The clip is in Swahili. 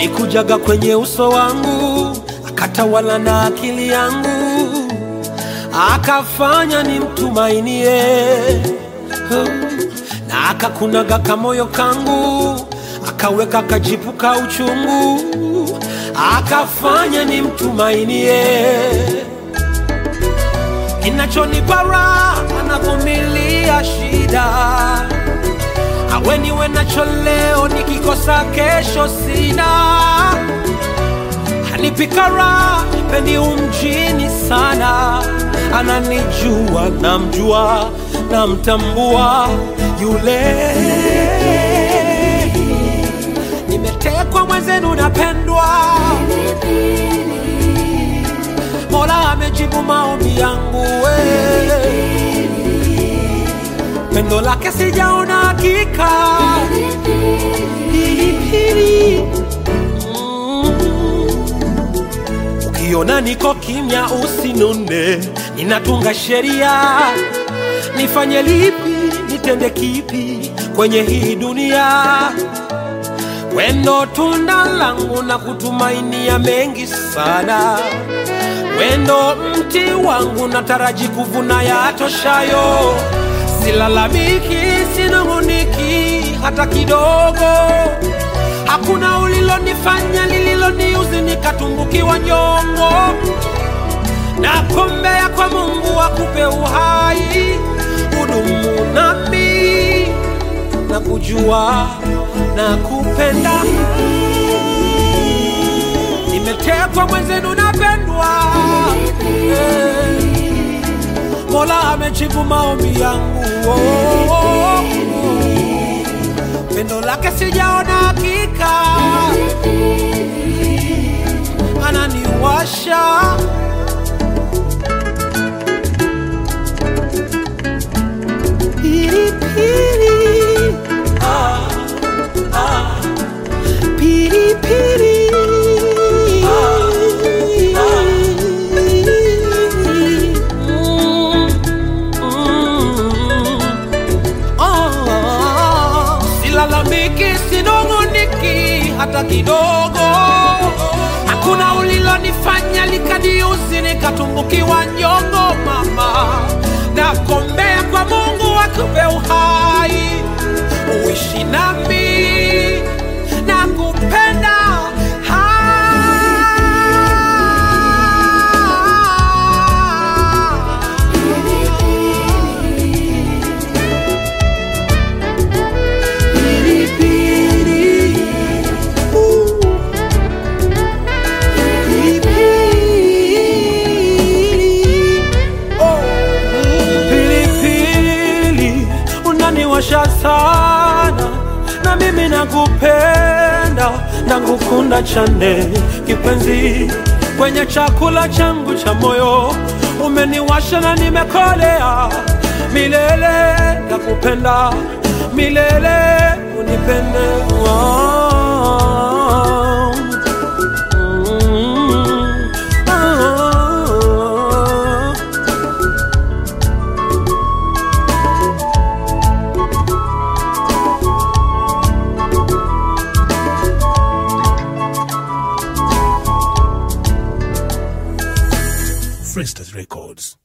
alikujaga kwenye uso wangu akatawala na akili yangu akafanya nimtumainie na akakunaga kamoyo kangu akaweka kajipu ka uchungu akafanya nimtumainie kinachonipa raha anavumilia shida awe niwe nacho leo nikikosa kesho sina hanipika raha pendi umjini sana ananijua namjua namtambua yule nimetekwa mwenzenu napendwa mola amejibu maombi yangu we pendo lake sijaona hakika pilipili mm. ukiona niko kimya usinune ninatunga sheria nifanye lipi nitende kipi kwenye hii dunia wendo tunda langu na kutumainia mengi sana wendo mti wangu nataraji kuvuna yatoshayo silalamiki sinung'uniki hata kidogo hakuna ulilonifanya lililoniuzi nikatumbukiwa nyongo nakombea kwa mungu akupe uhai udumu nami na kujua na kupenda nimetekwa mwenzenu napendwa Eh, mola amejibu maombi yangu oh, oh, oh. pendo lake sijaona hakika ananiwasha pilipili ah, ah, pilipili Mm, mm. Oh, silalamiki sinung'uniki hata kidogo hakuna ulilonifanya likaniuzi nikatumbukiwa nyongo mama nakombea kwa mungu akupe uhai uishi nami na kupenda pilipili unaniwasha sana na mimi nakupenda nakukunda chane kipenzi kwenye chakula changu cha moyo umeniwasha na nimekolea milele nakupenda milele unipende oh. Mm. Oh. Fresters Records.